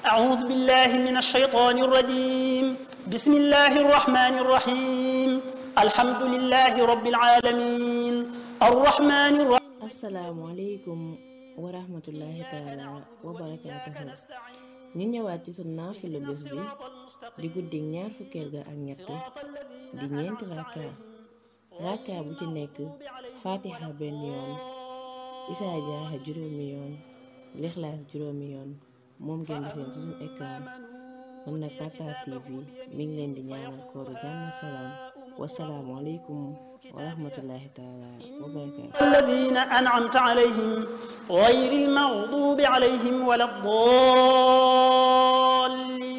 أعوذ بالله من الشيطان الرجيم بسم الله الرحمن الرحيم الحمد لله رب العالمين الرحمن الرحيم asalaamualeykum wa rahmatullahi taala wa barakaatuhu ñu ñëwaat ci sunu naafilu bés bi di guddig ñaar fukkeel ga ak ñett di ñeenti rakka rakka bu ci nekk fatiha benn yoon isaa jaaxa juróomi yoon lixlaas juróomi yoon moom ngeen di seen ci sunu écran kon nag Partage TV mi ngi leen di ñaanal kooru jàmm salaam wasalaamualeykum wa rahmatullahi taala wa barakaatu الذين أنعمت عليهم غير المغضوب عليهم ولا الضالين